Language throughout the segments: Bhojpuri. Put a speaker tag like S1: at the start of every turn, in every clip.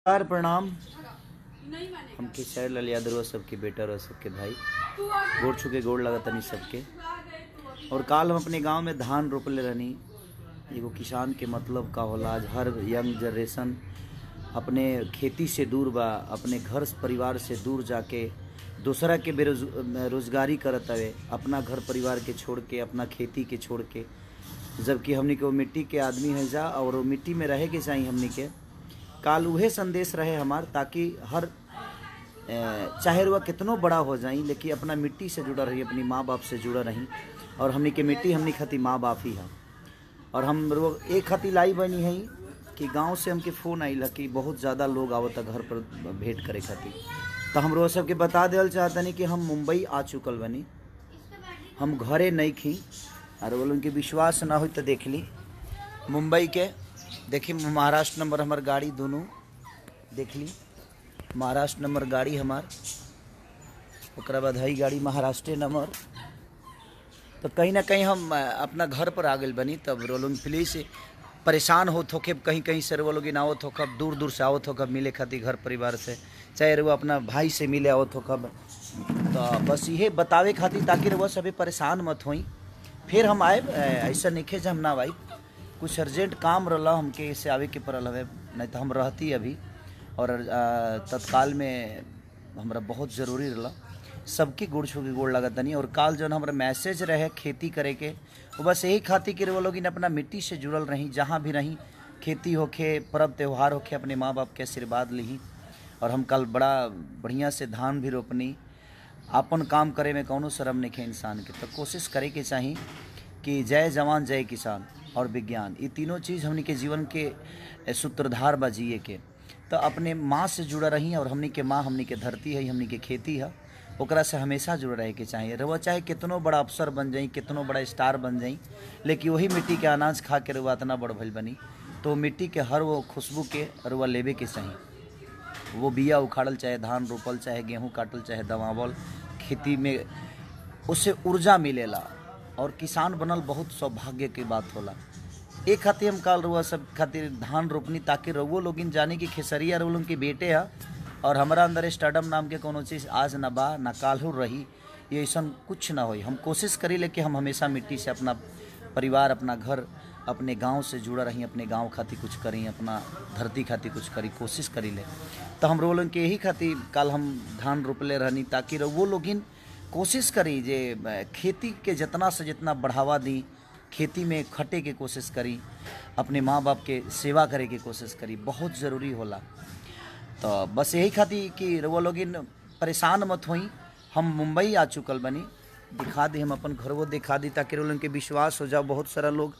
S1: नमस्कार प्रणाम हम किशोर लाल यादव और सबके बेटा और सबके भाई गोड़ छुके गोड़ लगा तनी सबके और काल हम अपने गांव में धान रोपले रहनी एगो किसान के मतलब का होला आज हर यंग जनरेशन अपने खेती से दूर बा अपने घर परिवार से दूर जाके दूसरा के बेरोज रोजगारी करत हवे अपना घर परिवार के छोड़ के अपना खेती के छोड़ के जबकि हमनी के वो मिट्टी के आदमी है जा और वो मिट्टी में रहे के चाहिए हमनी के काल उहे संदेश रहे हमार ताकि हर ए, चाहे वह कितनो बड़ा हो जाई लेकिन अपना मिट्टी से जुड़ा रही अपनी माँ बाप से जुड़ा रही और हमनी के मिट्टी हमनी खाती माँ बाप ही है और हम लोग एक खाती लाई बनी है कि गांव से हमके फ़ोन आई कि बहुत ज़्यादा लोग आवता घर पर भेंट करे खातिर तो हम रोज सबके बता देल चाहतनी कि हम मुंबई आ चुकल बनी हम घरे नहीं खी और वो उनके विश्वास ना हो तो देख ली मुंबई के देखी महाराष्ट्र नंबर हमार गाड़ी दोनों देख ली महाराष्ट्र नंबर गाड़ी हमार ओकरा बाद हई गाड़ी महाराष्ट्र नंबर तो कहीं ना कहीं हम अ, अपना घर पर आ गए बनी तब रोलोन प्लीज परेशान होत होके कहीं कहीं से वो लोग आवत हो कब दूर दूर से आवत हो कब मिले खातिर घर परिवार से चाहे वो अपना भाई से मिले आवत हो कब तो बस ये बतावे खातिर ताकि वो सभी परेशान मत होई फिर हम आए अ, ऐसा नहीं जे हम ना आई कुछ अर्जेंट काम रहा हमके इससे आवे के पड़ल हवे नहीं तो हम रहती अभी और अ, तत्काल में हमरा बहुत ज़रूरी रहा सबके गुड़ छू के गोड़ लगत तनी और काल जौन हमारा मैसेज रहे खेती करे के वो बस यही खातिर कि वो लोग अपना मिट्टी से जुड़ल रही जहाँ भी रही खेती होखे पर्व त्यौहार होखे अपने माँ बाप के आशीर्वाद ली और हम कल बड़ा बढ़िया से धान भी रोपनी आपन काम करे में कौनो शर्म नहीं है इंसान के तो कोशिश करे के चाही कि जय जवान जय किसान और विज्ञान ये तीनों चीज़ हमनी के जीवन के सूत्रधार बा जिए के तो अपने माँ से जुड़ा रही और हमनी के माँ हमनी के धरती है हमनी के खेती है ओकरा से हमेशा जुड़ रहे के चाहिए रहुआ चाहे कितनो बड़ा अफसर बन जाई कितनो बड़ा स्टार बन जाई लेकिन वही मिट्टी के अनाज खा के रहुआ इतना बड़ भइल बनी तो मिट्टी के हर वो खुशबू के रहुआ लेवे के चाहिए वो बिया उखाड़ल चाहे धान रोपल चाहे गेहूं काटल चाहे दवावल खेती में उससे ऊर्जा मिलेला और किसान बनल बहुत सौभाग्य की बात होला एक खातिर हम काल रुआ सब खातिर धान रोपनी ताकि रउओ लोगिन जाने की खेसरिया रउ लोगन के बेटे है और हमारा अंदर स्टार्टअप नाम के कोनो चीज़ आज ना बा ना काल्हू रही ये ऐसा कुछ ना होई हम कोशिश करी ले कि हम हमेशा मिट्टी से अपना परिवार अपना घर अपने गांव से जुड़ा रही अपने गांव खातिर कुछ करी अपना धरती खातिर कुछ करी कोशिश करी ले तो हम लोगन के यही खातिर कल हम धान रोपले रहनी ताकि वो लोगिन कोशिश करी जे अ, खेती के जितना से जितना बढ़ावा दी खेती में खटे के कोशिश करी अपने माँ बाप के सेवा करे के कोशिश करी बहुत ज़रूरी होला तो बस यही खातिर कि रउआ लोगिन परेशान मत होई हम मुंबई आ चुकल बनी दिखा दी हम अपन घरवो दिखा दी ताकि लोगन के विश्वास हो जाओ बहुत सारा लोग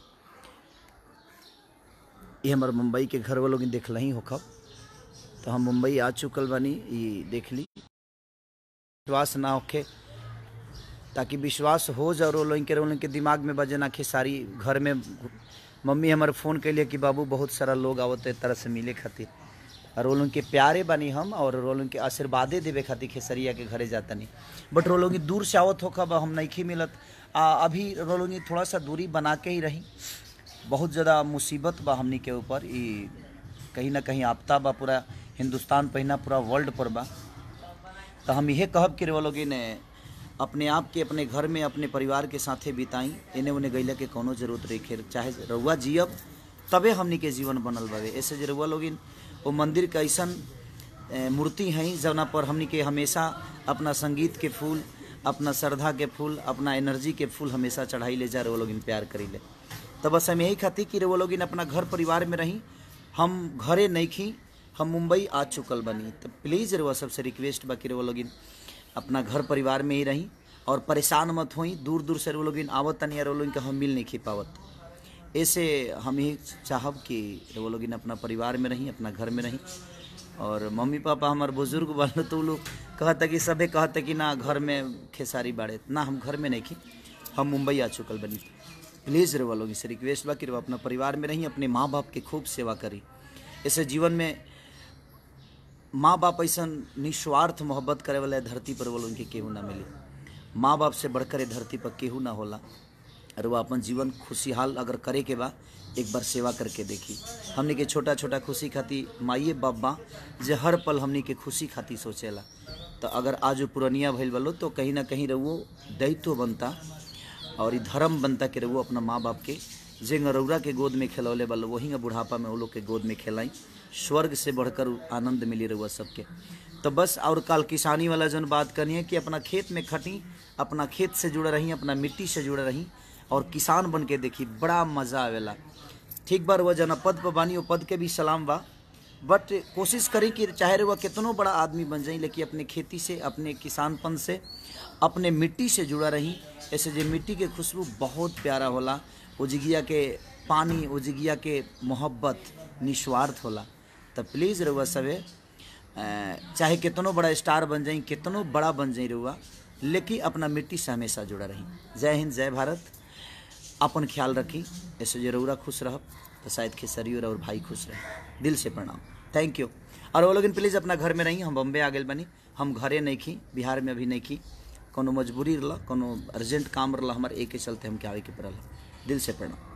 S1: ये हमारे मुंबई के घर लोग देखल ही होखब तो हम मुंबई आ चुकल बनी ये देख ली विश्वास ना होखे ताकि विश्वास हो जाओ रो लोग के रोल के दिमाग में बजे ना खेसारी घर में मम्मी हमारे फ़ोन कैलिए कि बाबू बहुत सारा लोग आवत है तरह से मिले खातिर और वो लोग के प्यारे बनी हम और वो लोग के आशीर्वादे देवे खातिर खेसरिया के घरे जाता नहीं बट वो लोग दूर से आवत होखब हम नहीं मिलत आ, अभी वो लोग थोड़ा सा दूरी बना के ही रही बहुत ज़्यादा मुसीबत बा हमनी के ऊपर ई कहीं ना कहीं आपता बा पूरा हिंदुस्तान पहिना पूरा वर्ल्ड पर बा तो हम यह कहब कि वो लोग ने अपने आप के अपने घर में अपने परिवार के साथे बिताई इन्हें उन्हें गैला के कोनो जरूरत रही चाहे रउआ जियब तबे हमनी के जीवन बनल बावे ऐसे जे रउआ लोगिन वो मंदिर के ऐसन ए, मूर्ति हैं जवना पर हमनी के हमेशा अपना संगीत के फूल अपना श्रद्धा के फूल अपना एनर्जी के फूल हमेशा चढ़ाई ले जा रहे वो लोगिन प्यार करी ले तो बस हम यही खाती कि वो लोगिन अपना घर परिवार में रही हम घरे नहीं खी हम मुंबई आ चुकल बनी तो प्लीज़ रउआ सबसे रिक्वेस्ट बा कि रउआ लोगिन अपना घर परिवार में ही रही और परेशान मत होई दूर दूर से वो लोगिन आवत तनी और वो लोगिन के हम मिल नहीं खी पावत ऐसे हम यही चाहब कि वो लोगिन अपना परिवार में रही अपना घर में रही और मम्मी पापा हमारे बुजुर्ग बन तो वो लोग कहता कि सबे कहता कि ना घर में खेसारी बाड़े ना हम घर में नहीं खी हम मुंबई आ चुकल बनी प्लीज़ रवा लोग इसे रिक्वेस्ट बा कि रवा अपना परिवार में रही अपने माँ बाप के खूब सेवा करी ऐसे जीवन में माँ बाप ऐसा निस्वार्थ मोहब्बत करे वाला धरती पर वो लोगन के केहू ना मिली माँ बाप से बढ़कर ए धरती पर केहू ना होला और वो अपन जीवन खुशहाल अगर करे के बा एक बार सेवा करके देखी हमनी के छोटा छोटा खुशी खाती माइए बाबा जे हर पल हमनी के खुशी खाती सोचेला तो अगर आज पुरनिया भइल बलो तो कहीं ना कहीं रहुओ दायित्व बनता और ई धर्म बनता कि रहुओ अपना माँ बाप के जे गरौरा के गोद में खेलौले बल वही बुढ़ापा में वो लोग के गोद में खेलाई स्वर्ग से बढ़कर आनंद मिली रहुआ सबके तो बस और कल किसानी वाला जन बात करनी है कि अपना खेत में खटी अपना खेत से जुड़े रही अपना मिट्टी से जुड़े रही और किसान बन के देखी बड़ा मजा आवेला ठीक बार वह जना पद पर बानी वो पद के भी सलाम बा बट कोशिश करी कि चाहे वह कितनों बड़ा आदमी बन जाए लेकिन अपने खेती से अपने किसानपन से अपने मिट्टी से जुड़ा रही ऐसे जो मिट्टी के खुशबू बहुत प्यारा होला उजगिया के पानी उजगिया के मोहब्बत निस्वार्थ होला तो प्लीज़ रहुआ सवे अ, चाहे कितनों बड़ा स्टार बन जाई कितनों बड़ा बन जाई रहुआ लेकिन अपना मिट्टी से हमेशा जुड़ा रही जय हिंद जय भारत अपन ख्याल रखी ऐसे जरूरा खुश रह तो शायद खेसरियो और भाई खुश रहे दिल से प्रणाम थैंक यू और वो लोग प्लीज़ अपना घर में रही हम बम्बे आ गए बनी हम घरे नहीं खी बिहार में अभी नहीं खी कोनो मजबूरी रहा कोनो अर्जेंट काम रहा हमारे एक के चलते हम के आवे के पड़ल दिल से प्रणाम